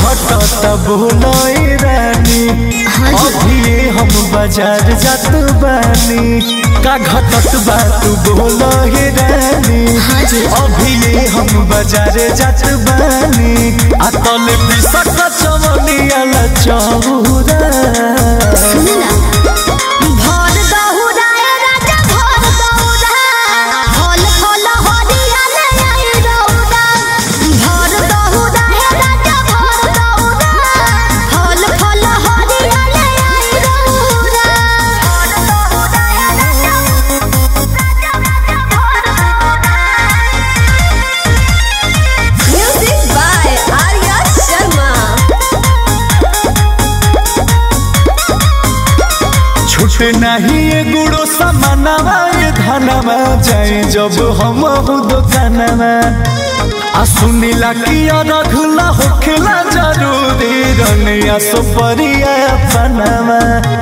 घटत बोलई रानी अभी हम बाजार जात बानी का घटत बा तू बोलई रानी अभी हम बाजार जात बानी आ तले पिसक चवनिया ला चौरा भर दहुरा ए राजा भर दहुरा फल फल हरिया ले आई रौदा भर दहुरा ए राजा भर दहुरा फल फल हरिया ले आई रौदा भर दहुरा ए राजा राजा राजा भर म्यूजिक बाय आर्या शर्मा छूट नहीं ये गुड़ो समानवा ये धनवा जाए जब हम दुकानवा आ सुनीला कि रघुला होखेला जरूरी रनिया सुपरिया पनवा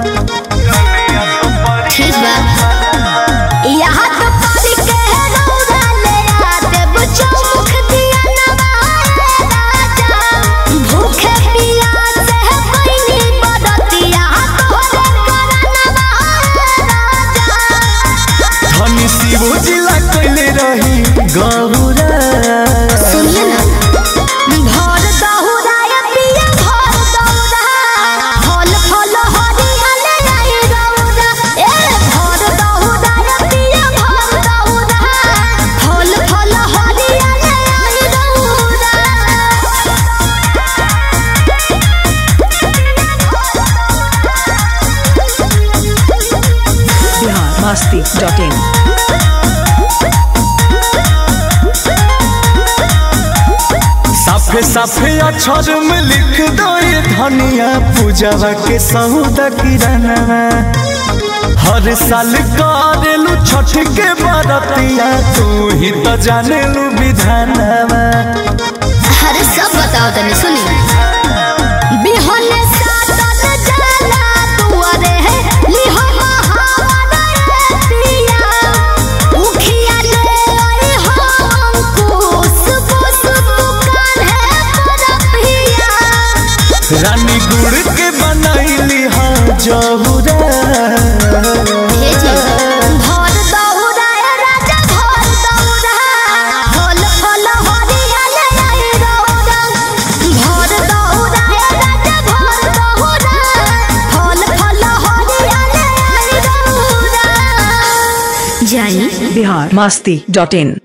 ठीक बा यहाँ तो पानी के रौदा ले आते बुचौमुख दिया नवाए राजा भूखे प्यास है पैनी बदतिया तोरे करनवा राजा धनी शिव जिला कैले रही गौरा सुनिए ना भर दहुरा या पिया भर दहुरा फल फल हरिया ले आई रौदा ए भर दहुरा या पिया भर दहुरा फल फल हरिया ले आई बिहार मस्ती डॉट इन साफे साफे अक्षर में लिख दो ये धनिया पूजावा के सौदा किरणवा हर साल करेलू छठ के बरतिया तू ही तो जानेलू विधानवा अरे सब बताओ तनी सुनी बिहने सातन जाला दुआरे है लिहो महावरा पिया उखिया ले आई हम कुस बुस दुकान है परपिया रानी गुड़ के बनैली हाँ जहुरा भेजी भर दहुरा ए राजा भर दहुरा फल फल हरिया ले आई रौदा भर दहुरा ए राजा भर दहुरा फल फल हरिया ले आई रौदा जाई बिहार मस्ती डॉट इन